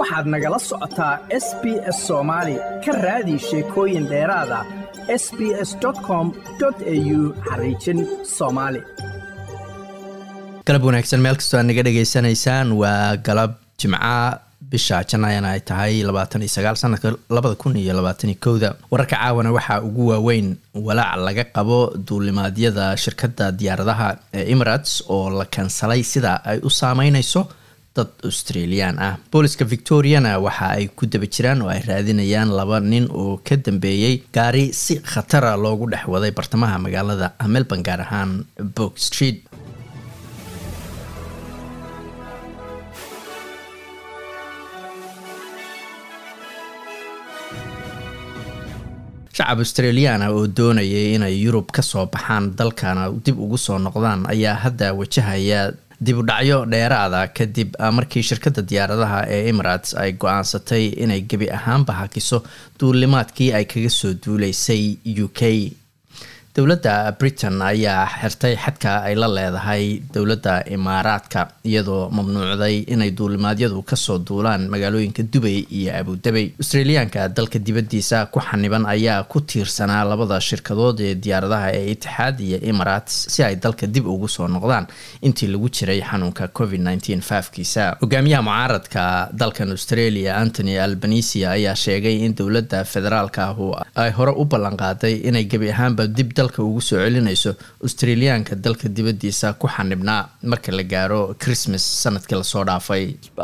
waxaad nagala socotaa s b s soomaali ka raadi sheekooyin dheeraada s b s com au xariijin soomaali galab wanaagsan meel kastoo aad naga dhegaysanaysaan waa galab jimca bisha janaayana ay tahay labaatan iyo sagaal sanadka labada kun iyo labaataniyo kowda wararka caawana waxaa ugu waaweyn walaac laga qabo duulimaadyada shirkadda diyaaradaha ee emirates oo la kansalay sida ay u saameyneyso dad australian ah booliska victoriana waxa ay ku daba jiraan oo ay raadinayaan laba nin oo ka dambeeyey gaari si khatara loogu dhex waday bartamaha magaalada melbourne gaar ahaan bok street shacab australiana oo doonayay inay yurub kasoo baxaan dalkana dib ugu soo noqdaan ayaa hadda wajahaya dib u dhacyo dheeraada kadib markii shirkadda diyaaradaha ee emirates ay go-aansatay inay gebi ahaanba hakiso duulimaadkii ay kaga soo duuleysay u k dowladda britain ayaa xirtay xadka ay la leedahay dowladda imaaraadka iyadoo mamnuucday inay duulimaadyadu kasoo duulaan magaalooyinka dubay iyo abudabey australiyaanka dalka dibadiisa ku xaniban ayaa ku tiirsanaa labada shirkadood ee diyaaradaha ee itixaad iyo emirates si ay dalka dib ugu soo noqdaan intii lagu jiray xanuunka covid faafkiisa hogaamiyaha mucaaradka dalkan australia antony albanisia ayaa sheegay in dowladda federaalka ahu ay hore u ballanqaaday inay gebi ahaanba dib ugu soo celinayso australiyaanka dalka dibadiisa ku xanibnaa marka la gaaro christmas sanadkii lasoo dhaafay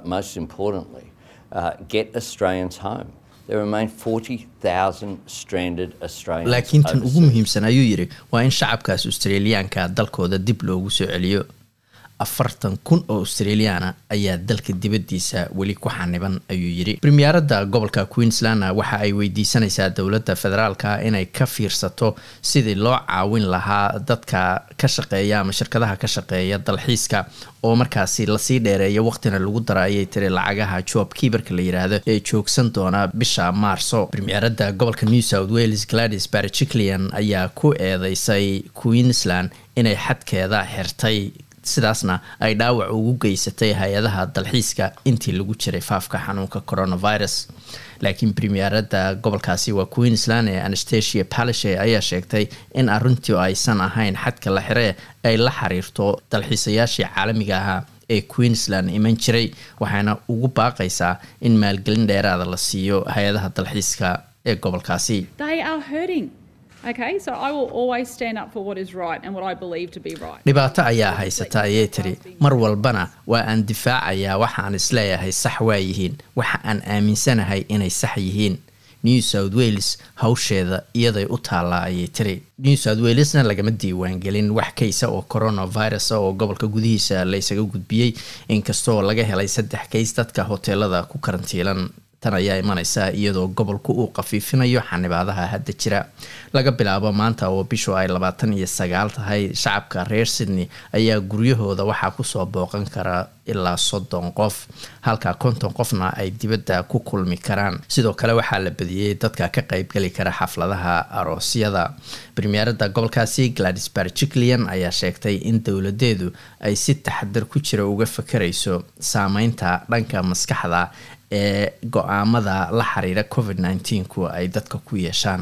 laakiin tan ugu muhiimsan ayuu yidhi waa in shacabkaas australiyaanka dalkooda dib loogu soo celiyo afartan kun oo australiana ayaa dalka dibadiisa weli ku xaniban ayuu yidhi premierada gobolka queensland waxa ay weydiisanaysaa dowladda federaalka inay ka fiirsato sidii loo caawin lahaa dadka ka shaqeeya ama shirkadaha ka shaqeeya dalxiiska oo markaasi lasii dheereeyo waqtina lagu dara ayay tiri lacagaha job kiibarka la yiraahdo ee joogsan doona bisha maarso premierada gobolka new south wales gladys barjiclian ayaa ku eedeysay queensland inay xadkeeda xirtay sidaasna ay dhaawac ugu geysatay hay-adaha dalxiiska intii lagu jiray faafka xanuunka coronavirus laakiin premierada gobolkaasi waa queensland ee anastasia palishe ayaa sheegtay in arrintii aysan ahayn xadka la xire ay la xiriirto dalxiisayaashii caalamiga ahaa ee queensland iman jiray waxaana ugu baaqaysaa in maalgelin dheeraada la siiyo hay-adaha dalxiiska ee gobolkaasi dhibaato ayaa haysata ayay tiri mar walbana waa aan difaacayaa waxaan isleeyahay sax waa yihiin waxa aan aaminsanahay inay sax yihiin new south wales hawsheeda iyaday u taallaa ayay tiri new south walesna lagama diiwaangelin wax kaysa oo coronavirus oo gobolka gudihiisa laysaga gudbiyey inkastoo laga helay saddex kays dadka hoteelada ku karantiilan tan ayaa imaneysa iyadoo gobolku uu qafiifinayo xanibaadaha hadda jira laga bilaabo maanta oo bishu ay labaatan iyo sagaal tahay shacabka reer sydney ayaa guryahooda waxaa kusoo booqan kara ilaa soddon qof halka konton qofna ay dibadda ku kulmi karaan sidoo kale waxaa la badiyey dadka ka qeybgeli kara xafladaha aroosyada premierada gobolkaasi gladys barjiclian ayaa sheegtay in dowladeedu ay si taxadar ku jira uga fakarayso saameynta dhanka maskaxda ee go-aamada la xiriira covid ku ay dadka ku yeeshaan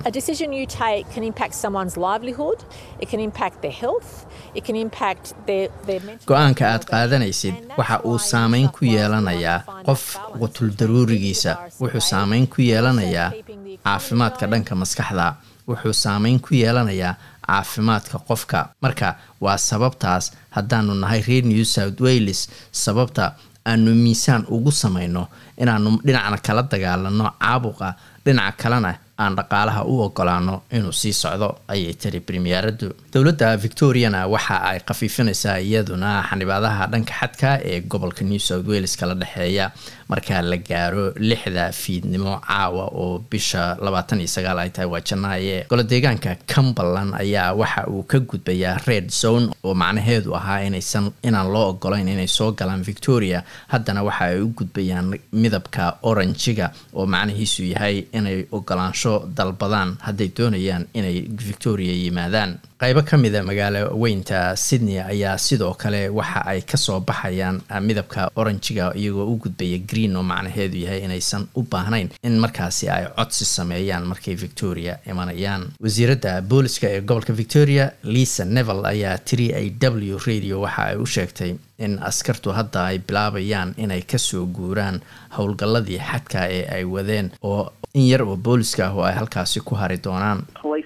go-aanka aad qaadanaysid waxa uu saameyn ku yeelanayaa qof qutul daruurigiisa wuxuu saameyn ku yeelanayaa caafimaadka dhanka maskaxda wuxuu saameyn ku yeelanayaa caafimaadka qofka marka waa sababtaas haddaanu nahay reer new south wales sababta aanu miisaan ugu samayno inaanu dhinacna kala dagaalano caabuqa dhinaca kalena aan dhaqaalaha u ogolaano inuu sii socdo ayay tiri premieradu dowladda victoriana waxa ay khafiifinaysaa iyaduna xanibaadaha dhanka xadka ee gobolka new south wales kala dhexeeya marka la gaaro lixda fiidnimo caawa oo bisha labaatan iyo sagaal ay tahay waa janaaye golo deegaanka cumberland ayaa waxa uu ka gudbayaa red zone oo macnaheedu ahaa inaysan inaan loo ogolayn inay soo galaan victoria haddana waxa ay u gudbayaan midabka oranjiga oo macnihiisu yahay inay ogolaansho dalbadaan hadday doonayaan inay victoria yimaadaan qaybo ka mida magaalo weynta sydney ayaa sidoo kale waxa ay kasoo baxayaan midabka oranjiga iyagoo u gudbaya green oo macnaheedu yahay inaysan u baahnayn in markaasi ay codsi sameeyaan markay victoria imanayaan wasiiradda booliska ee gobolka victoria lisa nevel ayaa tiri a w radio waxa ay u sheegtay in askartu hadda ay bilaabayaan inay kasoo guuraan howlgalladii xadka ee ay wadeen oo in yar oo booliska ah oo ay halkaasi ku hari doonaan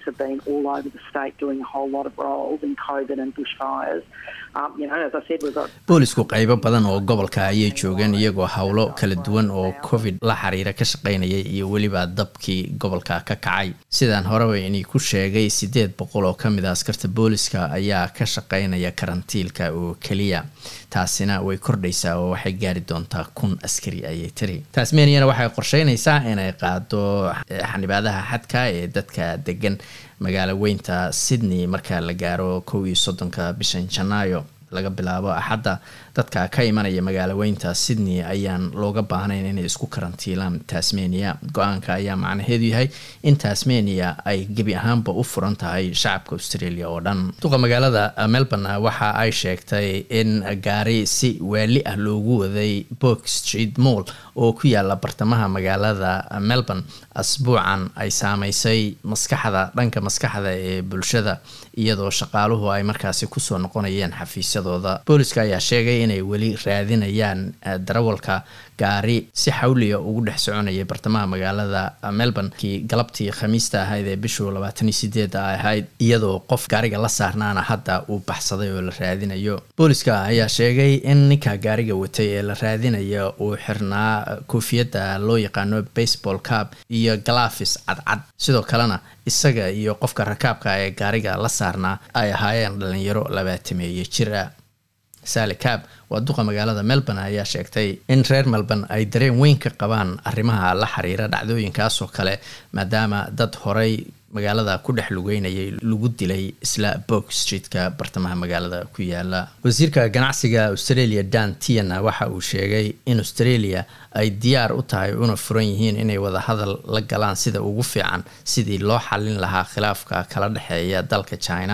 boolisku qaybo badan oo gobolka ayay joogeen iyagoo howlo kala duwan oo covid la xiriira ka shaqaynayay iyo weliba dabkii gobolka ka kacay sidaan horeba inii ku sheegay siddeed boqol oo ka mid a askarta booliska ayaa ka shaqaynaya karantiilka oo keliya taasina way kordhaysaa oo waxay gaari doontaa kun askari ayay tiri tasmaniana waxay qorsheynaysaa inay qaado xanibaadaha xadka ee dadka degan magaalo weynta sydney marka la gaaro kow iyo soddonka bishan janaayo laga bilaabo axadda dadka ka imanaya magaalo weynta sydney ayaan looga baahnayn inay isku karantiilaan tasmania go-aanka ayaa macnaheedu yahay in tasmania ay gebi ahaanba u furan tahay shacabka australia oo dhan duqa magaalada melbourne waxa ay sheegtay in gaari si waali ah loogu waday book street mall oo ku yaala bartamaha magaalada melbourne asbuucan ay saameysay maskaxda dhanka maskaxda ee bulshada iyadoo shaqaaluhu ay markaasi kusoo noqonayeen xafiisyadooda booliska ayaa sheegay inay weli raadinayaan darawalka gaari si xawliya ugu dhex soconaya bartamaha magaalada melbourne kii galabtii khamiista ahayd ee bishuu labaataniyo sideeda ahayd iyadoo qof gaariga la saarnaana hadda uu baxsaday oo la raadinayo booliska ayaa sheegay in ninka gaariga watay ee la raadinaya uu xirnaa koofiyadda loo yaqaano baseball cab iyo galafis cadcad sidoo kalena isaga iyo qofka rakaabka ee gaariga la saarnaa ay ahaayeen dhalinyaro labaatameeye jir ah sali cab waa duqa magaalada melbourne ayaa sheegtay in reer melbourne ay dareen weyn ka qabaan arrimaha la xiriira dhacdooyinkaasoo kale maadaama dad horay magaalada ku dhex lugeynayay lagu dilay isla bok streetka bartamaha magaalada ku yaala wasiirka ganacsiga australia dan tiana waxa uu sheegay in australia ay diyaar u tahay una furan yihiin inay wadahadal la galaan sida ugu fiican sidii loo xallin lahaa khilaafka kala dhexeeya dalka china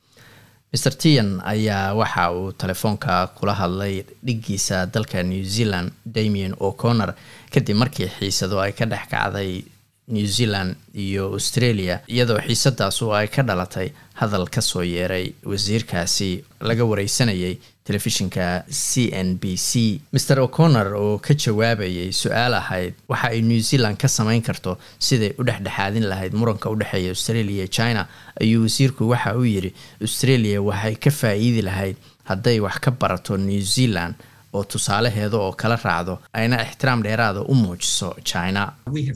mr tian ayaa waxa uu telefoonka kula hadlay dhigiisa dalka new zealand damien o'connor kadib markii xiisado ay ka dhex kacday new zealand iyo australia iyadoo xiisadaasu ay ka dhalatay hadal kasoo yeeray wasiirkaasi laga wareysanayay telefishinka c n b c mr o'connor oo ka jawaabayay su-aal ahayd waxa ay new zealand ka sameyn karto siday u dhexdhexaadin lahayd muranka udhexeeya australia iyo china ayuu wasiirku waxa uu yidhi australia waxay ka faa-iidi lahayd hadday wax ka barato new zealand oo tusaalaheeda oo kala raacdo ayna ixtiraam dheeraada u muujiso china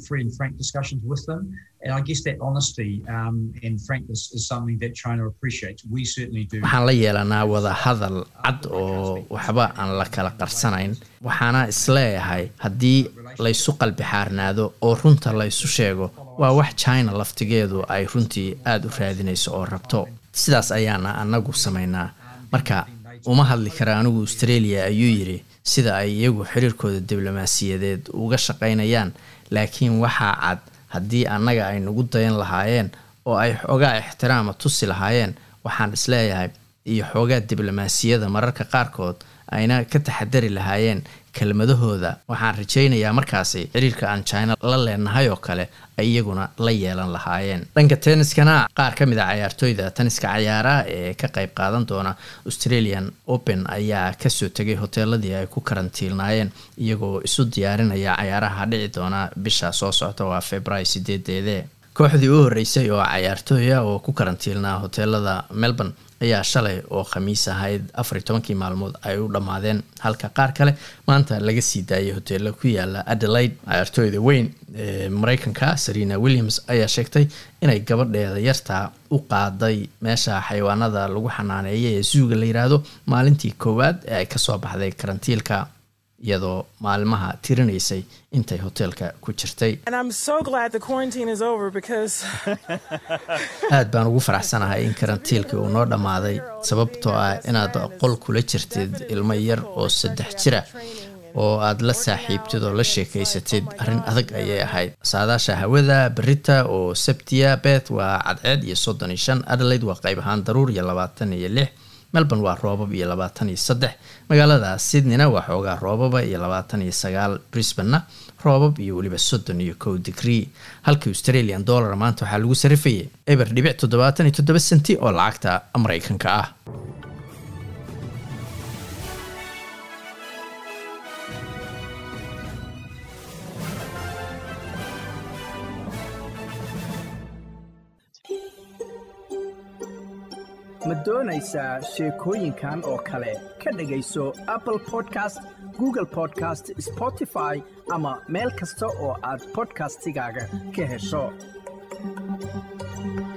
waxaan la yeelanaa wada hadal cad oo waxba aan la kala qarsanayn waxaana isleeyahay haddii laysu qalbi xaarnaado oo runta laysu sheego waa wax china laftigeedu ay runtii aada u raadinayso oo rabto sidaas ayaana anagu samaynaa marka uma hadli kara anigu australia ayuu yidhi sida ay iyagu xiriirkooda diblomaasiyadeed uga shaqaynayaan laakiin waxaa cad haddii annaga ay nagu dayan lahaayeen oo ay xoogaa ixtiraama tusi lahaayeen waxaan isleeyahay iyo xoogaa diblomaasiyada mararka qaarkood ayna ka taxadari lahaayeen kelmadahooda waxaan rajaynayaa markaasi xiriirka aan china la leenahay oo kale ay iyaguna la yeelan lahaayeen dhanka tenniskana qaar ka mid a cayaartooyda tenniska cayaaraha ee ka qayb qaadan doona australian open ayaa kasoo tegay hoteeladii ay ku karantiilnaayeen iyagoo isu diyaarinaya cayaaraha dhici doona bisha soo socta waa february sideedeede kooxdii u horreysay oo cayaartooya oo ku karantiilnaa hoteelada melbourne ayaa shalay oo khamiis ahayd afar iyo tobankii maalmood ay u dhammaadeen halka qaar kale maanta laga sii daayay hoteelo ku yaala adelaide cayaartooyda weyn ee mareykanka serena williams ayaa sheegtay inay gabadheeda yartaa u qaaday meesha xayawaanada lagu xanaaneeya ee suuga la yiraahdo maalintii koowaad ee ay kasoo baxday karantiilka iyadoo maalmaha tirinaysay intay hoteelka ku jirtay aad baan ugu faraxsanahay in karantiilkii uu noo dhammaaday sababtoo ah inaad qol kula jirtid ilmo yar oo saddex jira oo aad la saaxiibtid oo la sheekaysatid arrin adag ayay ahayd saadaasha hawada berita oo sabtiya beth waa cadceed iyo soddon iyo shan adelaide waa qayb ahaan daruur iyo labaatan iyo lix melbourne waa roobab iyo labaatan iyo saddex magaalada sydneyna waa xoogaa roobaba iyo labaatan iyo sagaal brisbanena roobab iyo weliba soddon iyo kow digree halka australian dollar maanta waxaa lagu sarifayay eber dhibic toddobaatan iyo toddoba senti oo lacagta maraykanka ah ma doonaysaa sheekooyinkan oo kale ka dhegayso apple podcast google podcast spotify ama meel kasta oo aad bodkastigaaga ka hesho